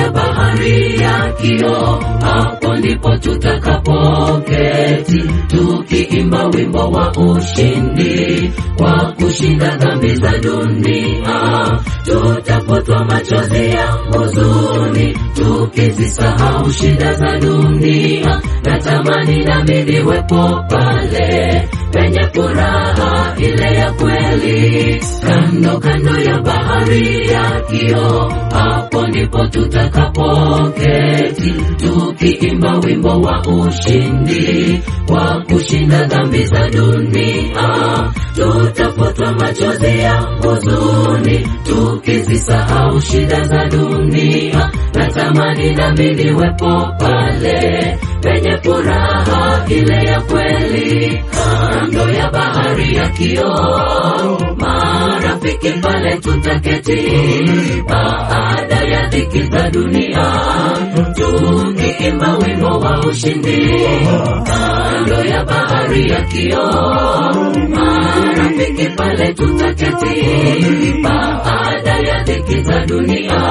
ya bahari ya kioo, hapo ndipo tutakapoketi tukiimba wimbo wa ushindi kwa kushinda dhambi za dunia. Tutapotwa machozi ya huzuni tukizisahau shida za dunia. Natamani nami niwepo pale penye furaha ile ya kweli, kando kando ya bahari ya kioo, hapo ndipo tutakapoketi tukiimba wimbo wa ushindi kwa kushinda dhambi za dunia. Tutapotwa machozi ya huzuni tukizisahau shida za dunia. Natamani nami niwepo pale penye furaha ile ya kweli, kando ya bahari ya kioo, marafiki pale tutaketi, baada ya dhiki za dunia, tukiimba wimbo wa ushindi, kando ya bahari ya kioo, marafiki pale tutaketi, baada ya dhiki za dunia,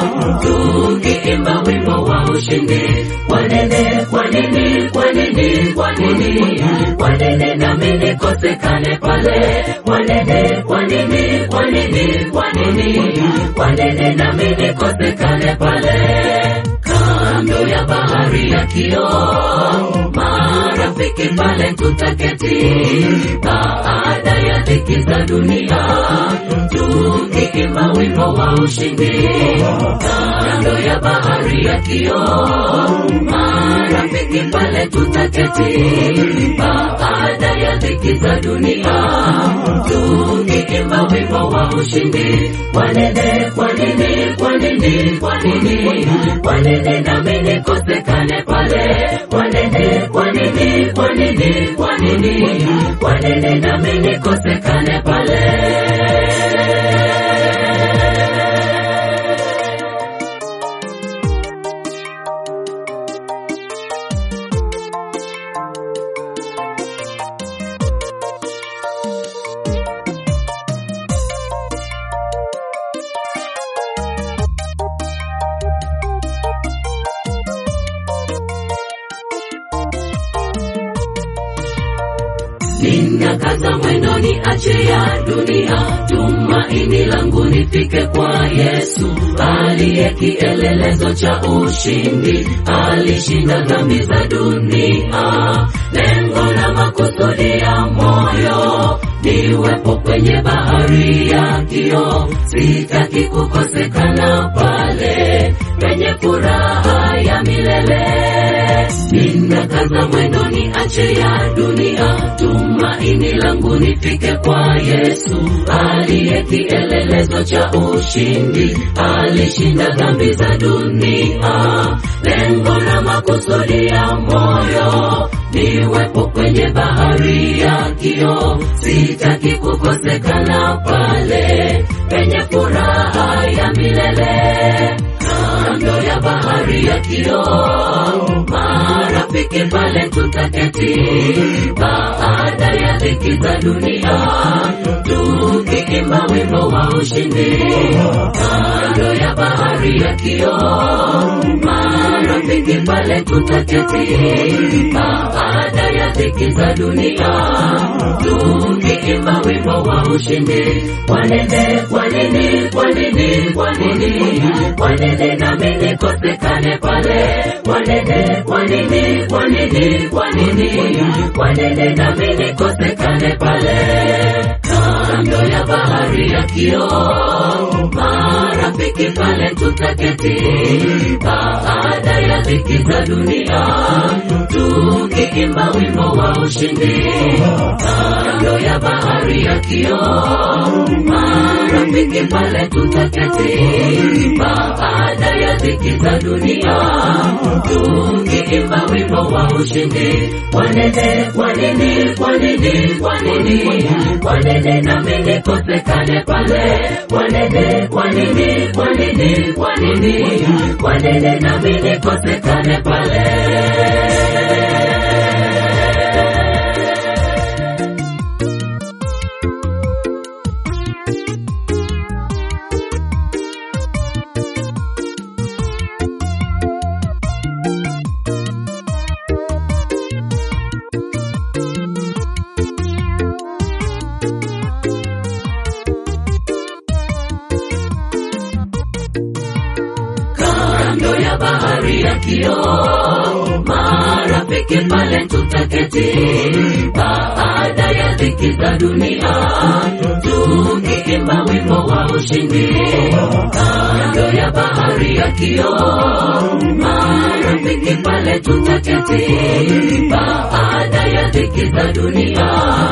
tukiimba wimbo wa ushindi. Kwa nini, kwa nini, kwa nini, kwa nini, kwa nini nami nikosekane pale? Kwa nini, kwa nini, kwa nini, kwa nini, kwa nini nami nikosekane pale? Kando ya bahari ya kioo, marafiki pale tutaketi, baada ya dhiki za dunia, tukiimba wimbo wa ushindi. Kando ya bahari ya kioo, marafiki pale tutaketi, baada ya dhiki za dunia, tukiimba wimbo wa ushindi. Kwa nini, kwa nini, kwa nini, kwa nini, kwa nini nami nikosekane pale? Kwa nini, kwa nini, kwa nini, kwa nini, kwa nini nami nikosekane pale? Ninakaza mwendo niache ya dunia, tumaini langu nifike kwa Yesu aliye kielelezo cha ushindi, alishinda dhambi za dunia. Lengo na makusudi ya moyo niwepo kwenye bahari ya kioo, sitaki kukosekana pale penye furaha ya milele. Ninakaza mwendo niache ya dunia, tumaini langu nifike kwa Yesu aliye kielelezo cha ushindi, alishinda dhambi za dunia. Lengo na makusudi ya moyo niwepo kwenye bahari ya kioo, sitaki kukosekana pale penye furaha ya milele kando ya bahari ya kioo, marafiki pale tutaketi, baada ya dhiki za dunia, tukiimba wimbo wa ushindi. Kando ya bahari ya kioo, marafiki pale tutaketi, baada ya dhiki za dunia, tukiimba wimbo wa ushindi. Kwa nini, kwa nini, kwa nini, kwa nini, kwa nini nami nikosekane pale? Kwa nini, kwa nini, kwa nini, kwa nini, kwa nini nami nikosekane pale? Kando ya bahari ya kioo, marafiki pale tutaketi, baada ya dhiki za dunia, tukiimba wimbo wa ushindi. Kando ya bahari ya kioo, marafiki pale tutaketi, baada ya dhiki za dunia, tukiimba wimbo wa ushindi. Kwa nini, kwa nini, kwa nini, kwa nini, kwa nini nami nikosekane pale? Kwa nini, kwa nini, kwa nini, kwa nini, kwa nini nami nikosekane pale? kioo, marafiki pale tutaketi, baada ya dhiki za dunia, tukiimba wimbo wa ushindi, kando ya bahari ya kioo, marafiki pale tutaketi, baada ya dhiki za dunia,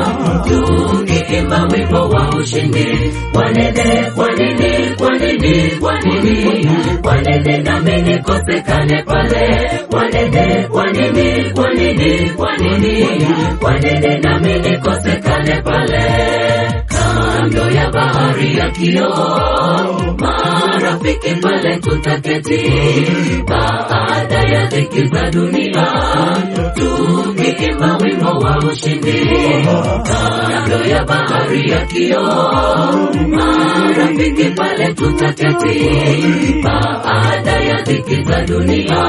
tukiimba wimbo wa ushindi, wanene, kwa nini, kwa nini, kwa nini, kwa nini nami nikosekane pale, wanene, kwa nini, kwa nini, kwa nini, kwa nini nami nikosekane pale, kando ya bahari ya kioo, marafiki pale tutaketi, baada ya dhiki za dunia, tukiimba wimbo wa ushindi, kando ya bahari ya kioo, marafiki pale tutaketi, baada ya dhiki za dunia,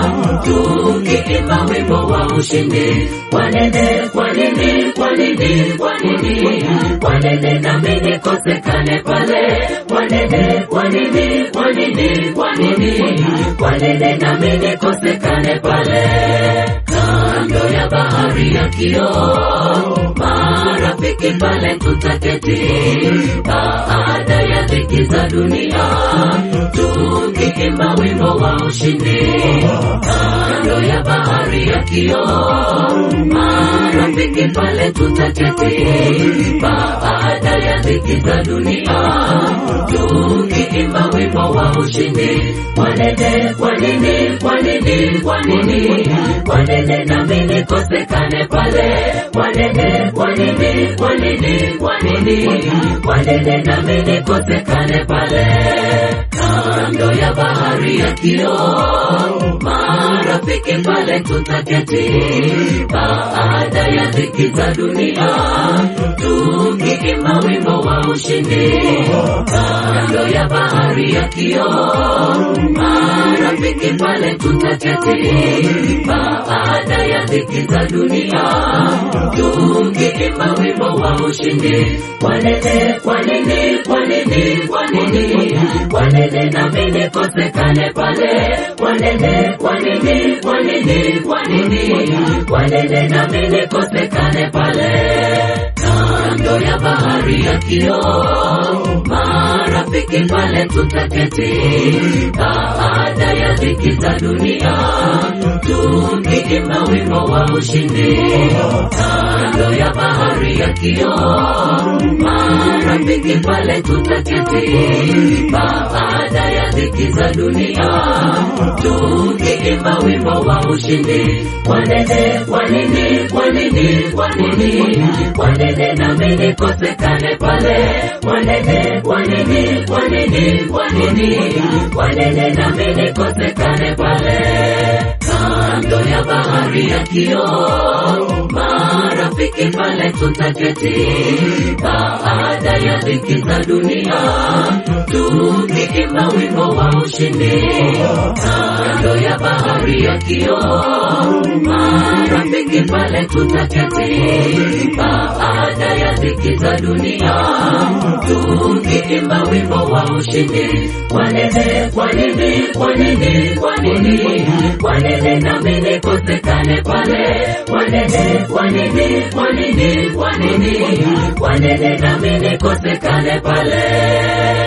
tukiimba wimbo wa ushindi, wanene, kwa nini, kwa nini, kwa nini, kwa nini nami nikosekane pale, wanene, kwa nini, kwa nini, kwa nini, kwa nini nami nikosekane pale, kando ya bahari ya kioo, marafiki pale tutaketi, baada ya dhiki za dunia, tukiimba wimbo wa ushindi, kando ya bahari ya kioo, marafiki pale tutaketi, baada ya dhiki za dunia, tukiimba wimbo wa ushindi, wanene, kwa nini, kwa nini, kwa nini, kwa nini nami nikosekane pale, wanene, kwa nini, kwa nini, kwa nini, kwa nini nami nikosekane pale, kando ya bahari ya kioo, marafiki pale tutaketi, baada ya dhiki za dunia, tukiimba wimbo wa ushindi, kando ya bahari ya kioo, marafiki pale tutaketi, baada ya dhiki za dunia, tukiimba wimbo wa ushindi, wanene, kwa nini, kwa nini, kwa nini, kwa nini nami nikosekane pale, wanene, kwa nini, kwa nini, kwa nini, kwa nini nami nikosekane pale, kando ya bahari ya kioo, marafiki pale tutaketi, baada ya dhiki za dunia, tukiimba wimbo wa ushindi, kando ya bahari ya kioo, marafiki pale tutaketi, baada ya dhiki za dunia, tukiimba wimbo wa ushindi, wanene, kwa nini, kwa nini, kwa nini, kwa nini nami nikosekane pale, wanene, kwa nini, kwa nini, kwa nini, kwa nini nami nikosekane pale, kando ya bahari ya kioo, marafiki pale tutaketi, baada ya dhiki za dunia, tukiimba wimbo wa ushindi, kando ya bahari ya kioo, marafiki pale tutaketi, baada ya dhiki za dunia, tukiimba wimbo wa ushindi, wanene, kwa nini, kwa nini, kwa nini, kwa nini nami nikosekane pale, wanene, kwa nini, kwa nini, kwa nini, kwa nini nami nikosekane pale.